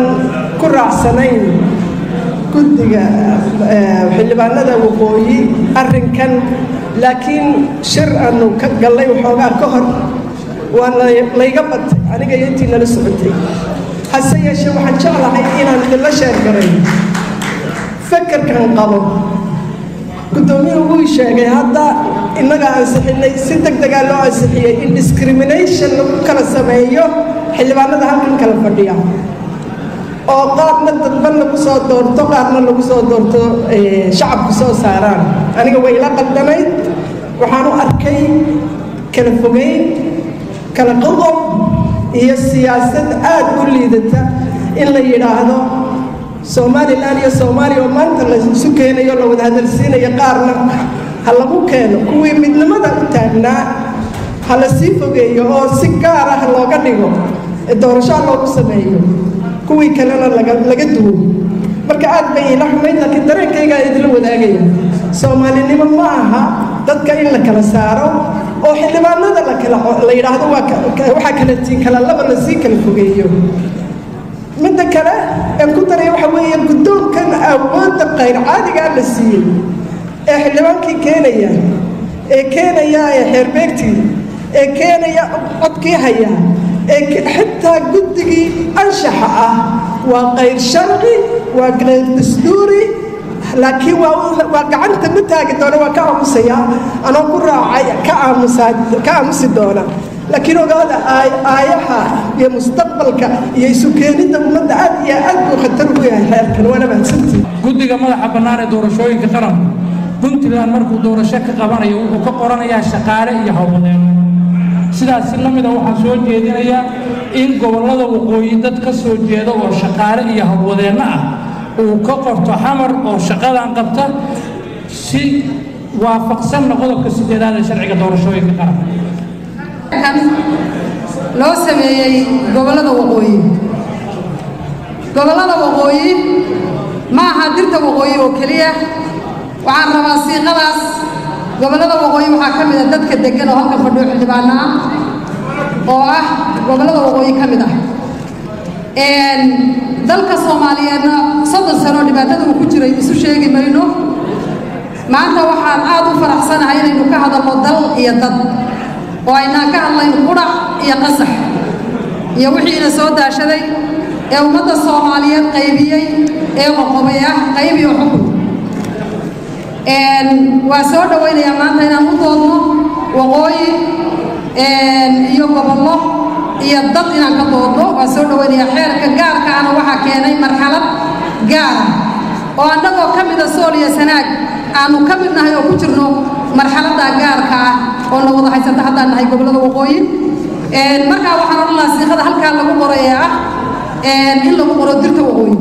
ku raacsanayn guddiga xildhibaanada waqooyi arrinkan laakiin shir aanu ka gallay waxoogaa ka hor waa layga batay aniga iyo intii nala socotay hase yeeshee waxaan jeclahay inaan idinla sheergaray fakarkan qabo guddoomiyuhu wuu sheegay hadda innaga ansixinay si deg degaa loo ansixiyey in discrimination lagu kala sameeyo xildhibaanada halkan kala fadhiya oo qaarna dadban lagu soo doorto qaarna lagu soo doorto shacabku soo saaraan aniga way ila qaldanayd waxaan u arkay kala fogeyn kala qodob iyo siyaasad aad u liidata in la yidhaahdo somalilan iyo soomaaliya oo maanta la isu keenayo la wada hadalsiinayo qaarna ha lagu keeno kuwii midnimada u taagnaa ha la sii fogeeyo oo si gaar ah looga dhigo doorashaa loogu sameeyo kuwii kalena laga duwo marka aad bay ila xumayd laakiin dareenkaygaa idila wadaagaya soomaalinimo ma aha dadka in la kala saaro oo xildhibaanada la yidhaahdo waxaa kala tiin kala laba lasii kala fogeeyo midda kale aan ku daraya waxa weeye guddoonkan awoodda qayr caadigaa la siiyey ee xildhibaankii keenaya ee keenaya ee xeerbeegtii ee keenaya codkii haya ee xitaa guddigii anshaxa ah waa qayr sharci waa qayr dastuuri laakiin waa gacanta ma taagi doona waa ka aamusaya anoo ku raacay ka aamusi doona laakiin ogaada aayaha iyo mustaqbalka iyo isu keenidda ummadda aad iyo aad buu khatar ugu yahay xeerkan waana mahadsantii guddiga madaxa bannaan ee doorashooyinka qaranku puntland markuu doorasho ka qabanayo wuxuu ka qoranayaa shaqaale iyo howlwadeeno sidaas si la mida waxaa soo jeedinayaa in gobollada waqooyi dad ka soo jeeda oo shaqaale iyo howlwadeenno ah uu ka qorto xamar oo shaqadan qabta si waafaqsanna qodobka sideedaad ee sharciga doorashooyinka qaranka loo sameeyey gobollada waqooyi gobollada waqooyi ma aha dirta waqooyi oo keliya waxaan rabaa siiqadaas gobollada waqooyi waxaa ka mid a dadka deggan oo halkan fadhiyo xildhibaano ah oo ah gobollada waqooyi ka mid ah dalka soomaaliyeedna soddon sanoo dhibaatada uu ku jiray isu sheegi mayno maanta waxaan aad u faraxsanahay inaynu ka hadalno dal iyo dad oo aynaan ka hadlayn qudhac iyo qasax iyo wixiina soo daashaday ee ummadda soomaaliyeed qaybiyey ee qoqobay ah qayb iyo xukun waa soo dhowaynayaa maanta inaan u doodno waqooyi iyo gobollo iyo dad inaan ka doodno waa soo dhowaynayaa xeerka gaarkaana waxaa keenay marxalad gaara oo annagoo ka mida sool iyo sanaag aanu ka mid nahay oo ku jirno marxaladda gaarka ah oo na wada haysata haddaan nahay gobollada waqooyi markaa waxaan odhan lahaa siiqada halkaa lagu qoray ee ah in lagu qoro dirta waqooyi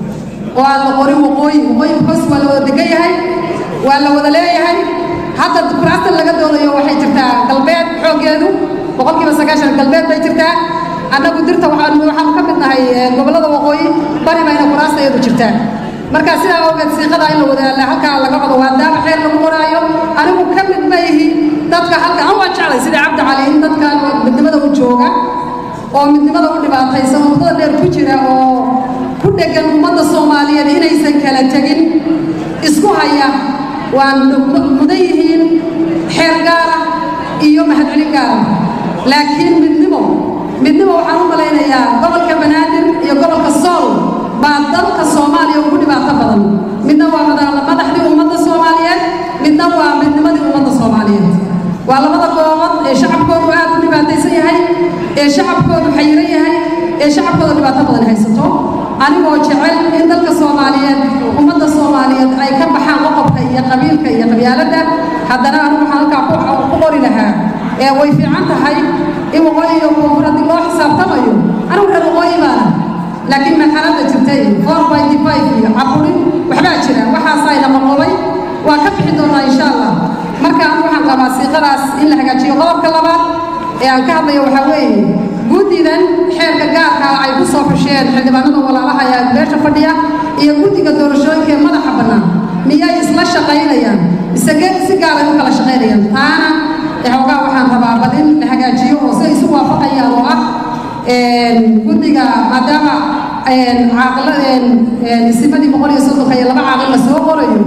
oo aan la qorin waqooyi waqooyi hoos waa la wada degan yahay waa la wada leeyahay hadda kuraastan laga doonayo waxay jirtaa galbeed xooggeedu boqolkiiba sagaashan galbeed bay jirtaa annagu dirta waxaan waxaanu ka mid nahay gobollada waqooyi bari bayna kuraasta iyadu jirtaa marka sidaa awgeed siiqada in la wada halkaa laga wado waa daaba xeer lagu qoraayo anigu ka mid ma ihi dadka halka an waa jeclay sida cabdi cali in dadka midnimada u jooga oo midnimada u dhibaataysan oo muddada dheer ku jira oo ku dhegan ummadda soomaaliyeed inaysan kala tegin isku haya waa mudan yihiin xeer gaara iyo mahadcelin gaara laakiin midnimo midnimo waxaan u malaynayaa gobolka banaadir iyo gobolka sool baa dalka soomaaliya ugu dhibaato badan midna waa madaxdii ummadda soomaaliyeed midna waa midnimadii ummadda soomaaliyeed waa labada goobood ee shacabkoodu aad u dhibaataysan yahay ee shacabkoodu xayiran yahay ee shacabkooda dhibaato badan haysato anigoo jecel in dalka soomaaliyeed ummadda soomaaliyeed ay ka baxaan qoqobka iyo qabiilka iyo qabyaaladda haddana anigu waxaan halkaa ku qori lahaa ee way fiican tahay in waqooyi iyo koonfur haddii loo xisaabtamayo anigu reer waqooyi baana laakiin marxaladda jirtay four by five iyo caburin waxbaa jira waxaasayna maqobay waa ka bixi doonaa insha allah marka anigu waxaan qabaa siiqadaas in la hagaajiyo qodobka labaad ee aan ka hadlayo waxaa weeye guddidan xeerka gaarka ay ku soo xusheen xildhibaanada walaalaha ee beesha fadhiya iyo guddiga doorashooyinka ee madaxa bannaan miyay isla shaqaynayaan isagee si gaaray u kala shaqaynayaan taana xoogaa waxaan rabaa bal in la hagaajiyo oo si ay isu waafaqayaan oo ah guddiga maadaama isimadii boqol iyo soddonka iyo laba caaqil la soo qorayo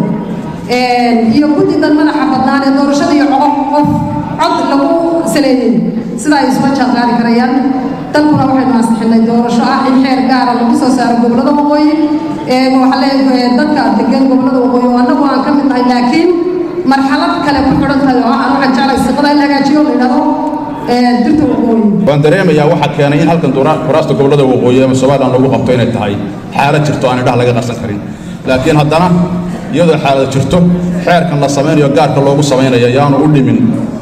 iyo guddidan madaxa badnaan ee doorashada iyo coqof qof cod lagu saleeyey sida ay isula jaanqaadi karayaan dalkuna waxaynu ansixinay doorasho ah in xeer gaara lagu soo saaro gobollada waqooyi waxaa leeyahay dadka degan gobollada waqooyi oo annagu aan ka mid nahay laakiin marxalad kale ku xidhan tahay oo aan waxaan jeclay siqada in la hagaajiyo la yidhahdo dirta waqooyi waan dareemayaa waxaa keenay in halkan kuraasta gobollada waqooyi ama somaliland lagu qabto inay tahay xaalad jirto aan indhaha laga qarsan karin laakiin haddana iyadoo xaalad jirto xeerkan la samaynayo gaarka loogu samaynaya yaanu u dhimin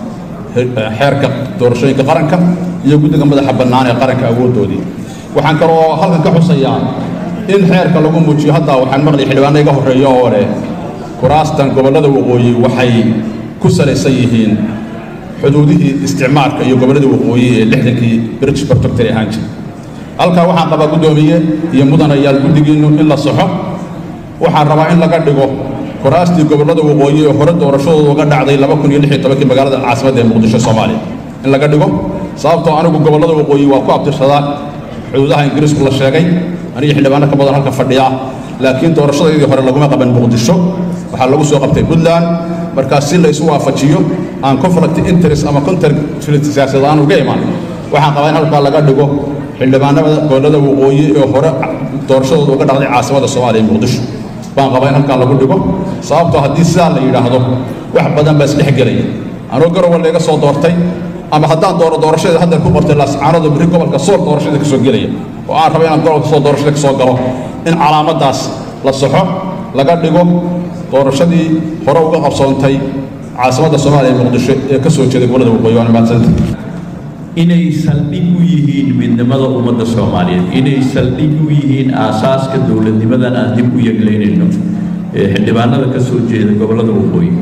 xeerka doorashooyinka qaranka iyo guddiga madaxa bannaan ee qaranka awooddoodii waxaan kaloo halkan ka xusayaa in xeerka lagu muujiyo hadda waxaan maqlay xildhibaano iga horreeya oo leh kuraastan gobollada waqooyi waxay ku salaysan yihiin xuduudihii isticmaalka iyo gobollada waqooyi ee lixdankii british protectory ahaan jiray halkaa waxaan qabaa guddoomiye iyo mudanayaal guddigiinnu in la saxo waxaan rabaa in laga dhigo kuraastii gobollada waqooyi ee hore doorashadooda uga dhacday laba kun iyo lix iyo tobankii magaalada caasimadda ee muqdisho soomaaliya in laga dhigo sababtoo anigu gobollada waqooyi waa ku abtirsadaa xuduudaha ingiriisku la sheegay aniga xildhibaano ka badan halka fadhiya laakiin doorashadeedii hore laguma qaban muqdisho waxaa lagu soo qabtay puntland markaas si la isu waafajiyo aan conflict interest ama conflict siyaasadeed aan uga iman waxaan qabaa in halkaa laga dhigo xildhibaanada gobollada waqooyi ee hore doorashadooda uga dhacday caasimadda soomaaliya muqdisho baan qabaa in halkaa lagu dhigo sababtoo haddii sidaa la yidhaahdo wax badan baa isdhex gelaya anuu garowa layga soo doortay ama haddaan dooro doorashadeeda haddeer ku qortay laascaanada berri gobolka sool doorashada ka soo gelaya oo aan raba inaan gobolka soo doorashada ka soo galo in calaamaddaas la saxo laga dhigo doorashadii hore uga qabsoontay caasimadda soomaaliya ee muqdisho ee ka soo jeeday gobollada waqooyi waana mahadsanta inay saldhig u yihiin midnimada ummadda soomaaliyeed inay saldhig u yihiin aasaaska dowladnimadan aan dib u yeglaynayno ee xildhibaanada ka soo jeeda gobollada waqooyi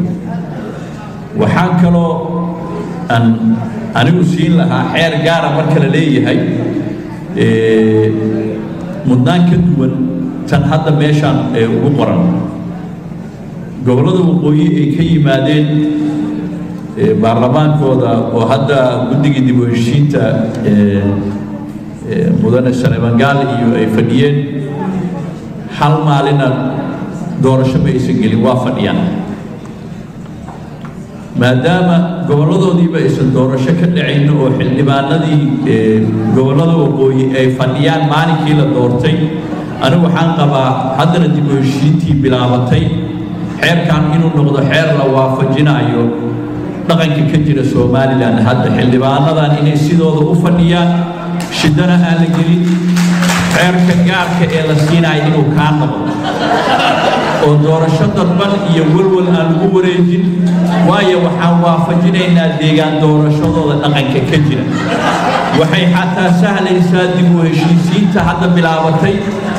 waxaan kaloo aan anigu siin lahaa xeer gaara marka la leeyahay mudnaan ka duwan tan hadda meeshaan ee ugu qoran gobollada waqooyi ay ka yimaadeen baarlamaankooda oo hadda guddigii dib u heshiinta mudane saleebangaal iyo ay fadhiyeen hal maalina doorasho ma aysan gelin waa fadhiyaan maadaama gobolladoodiiba aysan doorasho ka dhacayno oo xildhibaanadii gobollada waqooyi ay fadhiyaan maalinkii la doortay anigu waxaan qabaa haddana dib u heshiintii bilaabatay xeerkan inuu noqdo xeer la waafajinayo dhaqanka ka jira somalilan hadda xildhibaanadan inay sidooda u fadhiyaan shidana aan la gelin xeerka gaarka ee la siinayo inuu kaa noqdo oo doorasho dadban iyo walwal aan lagu wareejin waayo waxaan waafajinaynaa deegaan doorashadooda dhaqanka ka jira waxay xataa sahlaysaa dib u heshiisiinta hadda bilaabatay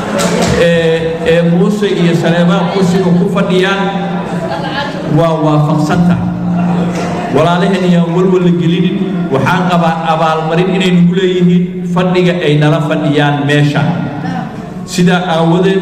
ee muuse iyo saleebaan kursiga ku fadhiyaan waa waafaqsantahay walaalaheen ayaan walwal la gelinin waxaan qabaa abaalmarin inay nagu leeyihiin fadhiga ay nala fadhiyaan meesha sidaa aawadeed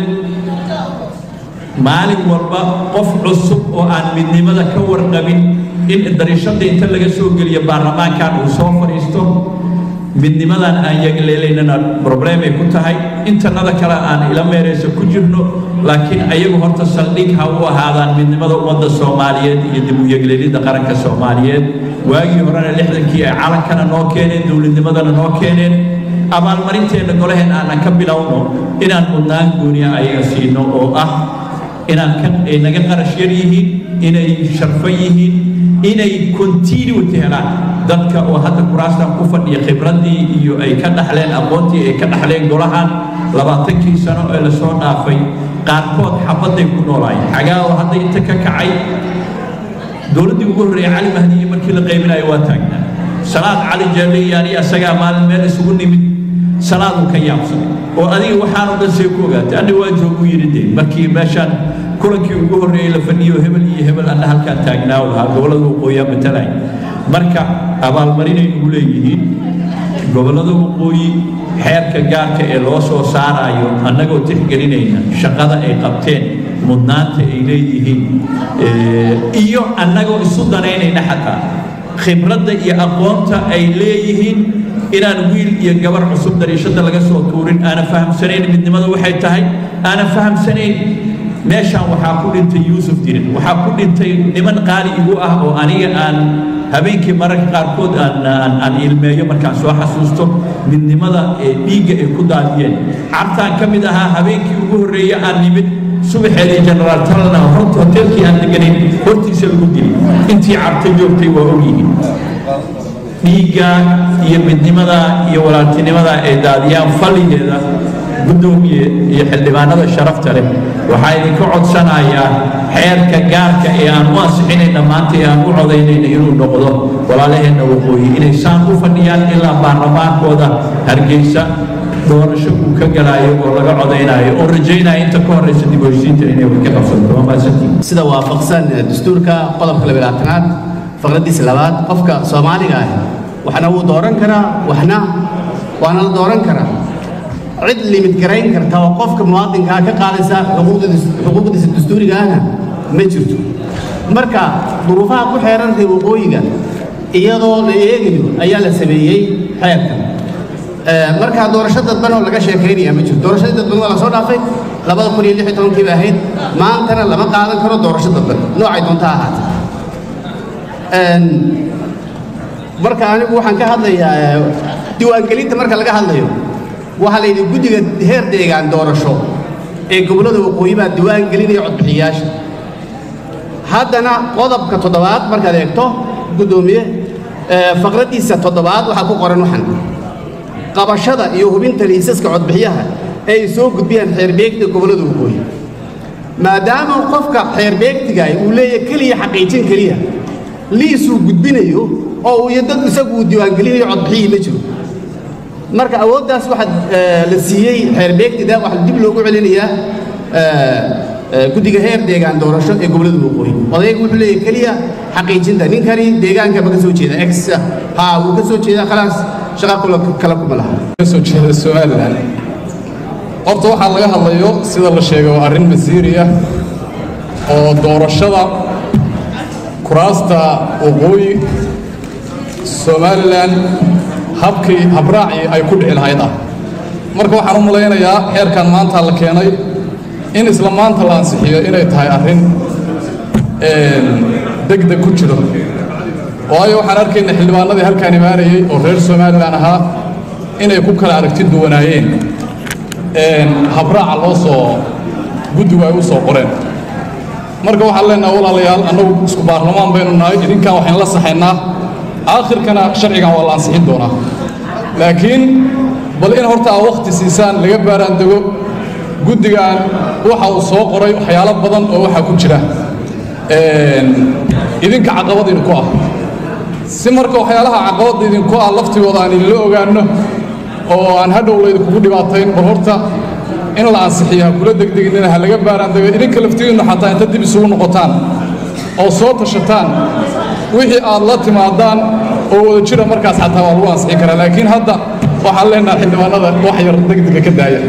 maalin walba qof cusub oo aan midnimada ka warqabin in dariishada inta laga soo geliyo baarlamaankan uu soo fadhiisto midnimadan aan yagleelaynana problemay ku tahay intanada kale aan ila meerayso ku jirno laakiin ayagu horta saldhig ha u ahaadaan midnimada ummadda soomaaliyeed iyo dib u yegleelidda qaranka soomaaliyeed waagii horena lixdankii ay calankana noo keeneen dowladnimadana noo keeneen abaalmarinteenna golaheen aanan ka bilowno inaan mudnaan gooniya ayaga siino oo ah inaan ka ay naga qarash yar yihiin inay sharfan yihiin inay continuity helaan dadka oo hadda kuraastan ku fadhiya khibraddii iyo ay ka dhaxleen aqoontii ay ka dhaxleen golahan labaatankii sano ee lasoo dhaafay qaarkood xabadday ku noolaayeen xagaa oo hadda inta ka kacay dowladdii ugu horreeyay cali mahdiye markii la qaybinayo waa taagnaa salaad cali jeelle iyo aniga asagaa maalin meel isugu nimid salaaduu ka yaabsanay oo adiga waxaan oo dhan see ku ogaatay anna waa joogu yidhi dee markii meeshaan kulankii ugu horreeyey la fadhiyo hebel iyo hebel anna halkaan taagnaa u lahaa gobollada waqooyiyaa matalay marka abaalmarinay nagu leeyihiin gobollada waqooyi xeerka gaarka ee loo soo saarayo annagoo tixgelinayna shaqada ay qabteen mudnaanta ay leeyihiin iyo annagoo isu danaynayna xataa khibradda iyo aqoonta ay leeyihiin inaan wiil iyo gabar cusub dariishada laga soo tuurin aanan fahamsanayn midnimada waxay tahay aanan fahamsanayn meeshaan waxaa ku dhintay yuusuf dirin waxaa ku dhintay niman qaali igu ah oo aniga aan habeenkii mararka qaarkood aan aan aan ilmeeyo markaan soo xasuusto midnimada ee dhiigga ay ku daadiyeen cartaan ka mid ahaa habeenkii ugu horreeye aan nimid subaxeedii generaal talna horta hoteelkii aan deganayn hortiisa lagu dilay intii carta joogtay waa ogyihiin dhiigga iyo midnimada iyo walaaltinimada ay daadiyaan falligeeda guddoomiye iyo xildhibaanada sharafta leh waxaa idinka codsanayaa xeerka gaarka ee aan u ansixinayna maanta ee aan u codaynayna inuu noqdo walaalaheenna waqooyi inay saan u fadhiyaan ilaa baarlamaankooda hargeysa doorasho uu ka galaayo oo laga codaynaayo oo rajaynaya inta ka horeysa dib u heshiinta inay wax ka qabsato waa mahadsantihin sida waafaqsan dastuurka qodobka labaalaatanaad faqradiisa labaad qofka soomaaliga ah waxna wuu dooran karaa waxna waana la dooran karaa cid limid garayn karta oo qofka muwaadinkaa ka qaadaysa xuquuqdiisa dastuuriga ahna ma jirto marka duruufaha ku xeeran reer waqooyiga iyadoo la eegayo ayaa la sameeyey xeerkan markaa doorasho dadban oo laga sheekaynaya ma jirto doorashadii dadban waa la soo dhaafay labada kun iyo lix iyo tobankii ba ahayd maantana lama qaadan karo doorasho dadban noocay doonta ahaata marka anigu waxaan ka hadlayaa diiwaangelinta marka laga hadlayo waxaa la yidhi guddiga heer deegaan doorasho ee gobollada waqooyi baa diiwaan gelinaya codbixiyayaasha haddana qodobka toddobaad markaad eegto guddoomiye faqraddiisa toddobaad waxaa ku qoran waxan qabashada iyo hubinta liisaska codbixiyaha ee ay soo gudbiyaan xeerbeegta gobollada waqooyi maadaama qofka xeerbeegtigaah uu leeyahay keliya xaqiijin keliya liisuu gudbinayo oo uu iyo dad isagu uu diiwaangelinayo codbixiyii ma jiro marka awooddaas waxaa la siiyey xeerbeegtida waxaa dib loogu celinayaa guddiga heer deegaan doorasho ee gobollada waqooyi odayga wuxuu leeyahay keliya xaqiijinta ninkani deegaanka ma ka soo jeeda ex ha wuu ka soo jeedaa khalaas shaqa kala kuma laha kasoo jeeda somalilan horta waxaa laga hadlayo sida la sheegay waa arrin masiiri ah oo doorashada kuraasta waqooyi somalilan habkii habraacii ay ku dhici lahayd ah marka waxaan u malaynayaa xeerkan maanta la keenay in isla maanta la ansixiyo inay tahay arrin degdeg ku jiro waayo waxaan arkayna xildhibaanadii halkaan imaanayey oo reer somalilan ahaa inay ku kala aragti duwanaayeen habraaca loo soo guddigu ay u soo qoreen marka waxaan leenaha walaalayaal annagu isku baarlamaan baynu nahay idinkan waxaynu la saxaynaa aakhirkana sharcigan waa la ansixin doonaa laakiin bal in horta aa wakhti siisaan laga baaraan dego guddigan waxa uu soo qoray waxyaalo badan oo waxaa ku jira idinka caqabad idinku ah si marka waxyaalaha caqabadda idinku ah laftigooda aan idinla ogaanno oo aan hadhow laydinkugu dhibaatayn bal horta in la ansixiyo ha kula degdeginina ha laga baaraan dego idinka laftigiinnu xataa inta dib isugu noqotaan oo soo tashataan wixii aad la timaadaan oo wada jira markaas xataa waa lagu ansixi karaa laakiin hadda waxaan leenaha xildhibaanada wax yar degdega ka daaya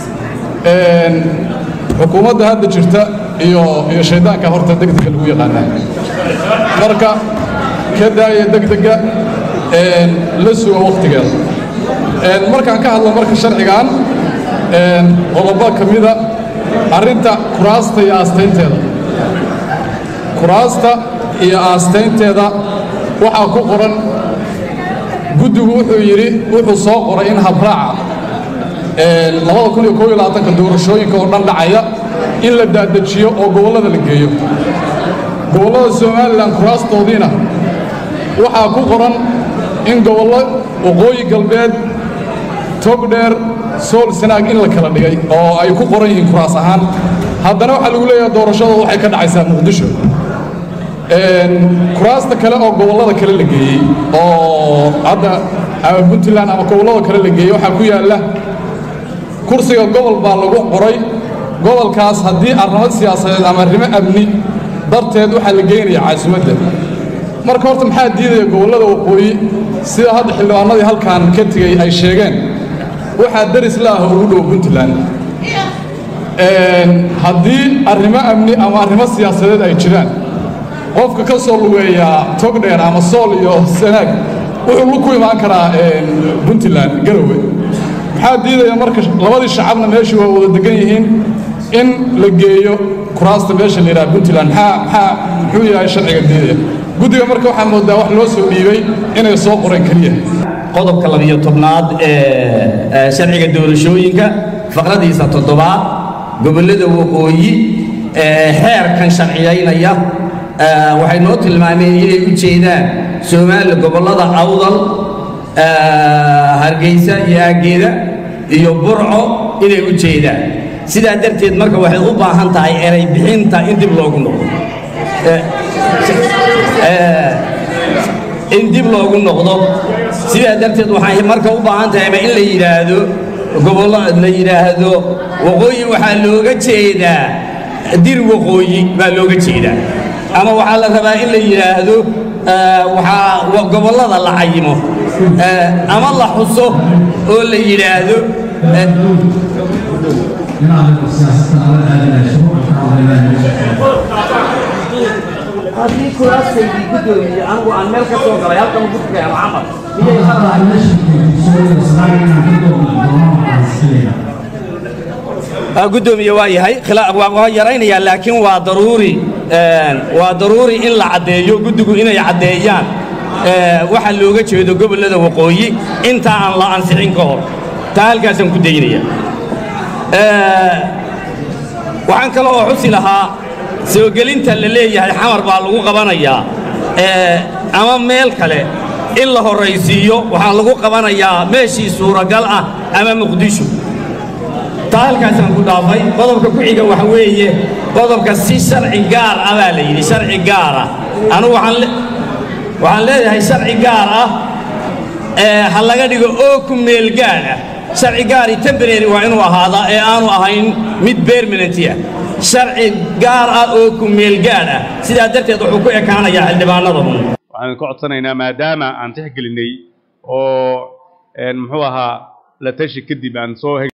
xukuumadda hadda jirta iyo iyo shaydaanka horta degdega lagu yaqaanaa marka ka daaya degdega la suga wakhtigeeda markaan ka hadlo marka sharcigan qodobo ka mida arrinta kuraasta iyo aastaynteeda kuraasta iyo aastaynteeda waxaa ku qoran guddigu wuxuu yidhi wuxuu soo qoray in habraaca labada kun iyo koob iyo labaatanka doorashooyinka oo dhan dhacaya in la daadajiyo oo gobollada la geeyo gobollada somalilan kuraastoodiina waxaa ku qoran in gobollo waqooyi galbeed togdheer sool sanaag in la kala dhigay oo ay ku qoran yihiin kuraas ahaan haddana waxaa lagu leeyahay doorashada waxay ka dhacaysaa muqdisho kuraasta kale oo gobollada kale la geeyey oo hadda ama puntland ama gobollada kale la geeyey waxaa ku yaalla kursiga gobol baa lagu qoray gobolkaas haddii arrimo siyaasadeed ama arrimo amni darteed waxaa la geynaya caasimadda marka horta maxaa diidaya gobollada waqooyi sida hadda xildhibaanadii halkan ka tegey ay sheegeen waxaa daris la ah ugu dhow puntland haddii arrimo amni ama arrimo siyaasadeed ay jiraan qofka ka soo lugeeya togdheer ama sool iyo sanaag wuxuu ku imaan karaa puntland garowe maxaa diidaya marka labadii shacabna meeshii waa wada degan yihiin in la geeyo kuraasta meesha la yidhaha puntland maxaa maxaa muxuu yahay sharciga diidaya guddiga marka waxaa moodaa wax loo soo dhiibay inay soo qoreen keliya qodobka labiyo tobnaad ee sharciga doorashooyinka faqradiisa toddobaad gobollada waqooyi ee xeerkan sharciyaynaya waxay noo tilmaameen inay u jeedaan soomaaliya gobollada awdal hargeysa iyo aageeda iyo burco inay u jeedaan sidaa darteed marka waxay u baahan tahay eray bixinta in dib loogu noqdo in dib loogu noqdo sidaa darteed waxay marka u baahan tahayba in la yidhaahdo gobollo la yidhaahdo waqooyi waxaa looga jeedaa dir waqooyi baa looga jeedaa ama waxaa la rabaa in la yidhaahdo waxaa gobollada la cayimo ama la xuso oo la yidhaahdo haddii kuraastaydii guddoomiye anigu aan meel ka soo galay halkan ugu tukay ama camal guddoomiye waa yahay waa yaraynayaa laakiin waa daruuri waa daruuri in la caddeeyo guddigu inay caddeeyaan waxa looga jeedo gobollada waqooyi inta aan la ansixin ka hor taa halkaasaan ku daynaya waxaan kale oo xusi lahaa soo gelinta la leeyahay xamar baa lagu qabanayaa ama meel kale in la horraysiiyo waxaa lagu qabanayaa meeshii suuragal ah ama muqdisho taa halkaasaan ku dhaafay qodobka ku xiga waxa weeye qodobka si sharci gaar ah baa la yidhi sharci gaar ah anugu waxaan leeyahay sharci gaar ah ha laga dhigo oo ku meel gaad ah sharci gaari temporary waa inuu ahaadaa ee aanu ahayn mid permanenti ah sharci gaar ah oo ku meel gaad ah sidaa darteed wuxuu ku ekaanayaa xildhibaanada un waxaan ka codsanaynaa maadaama aan tixgelinay oo muxuu ahaa la tashi kadib aan soo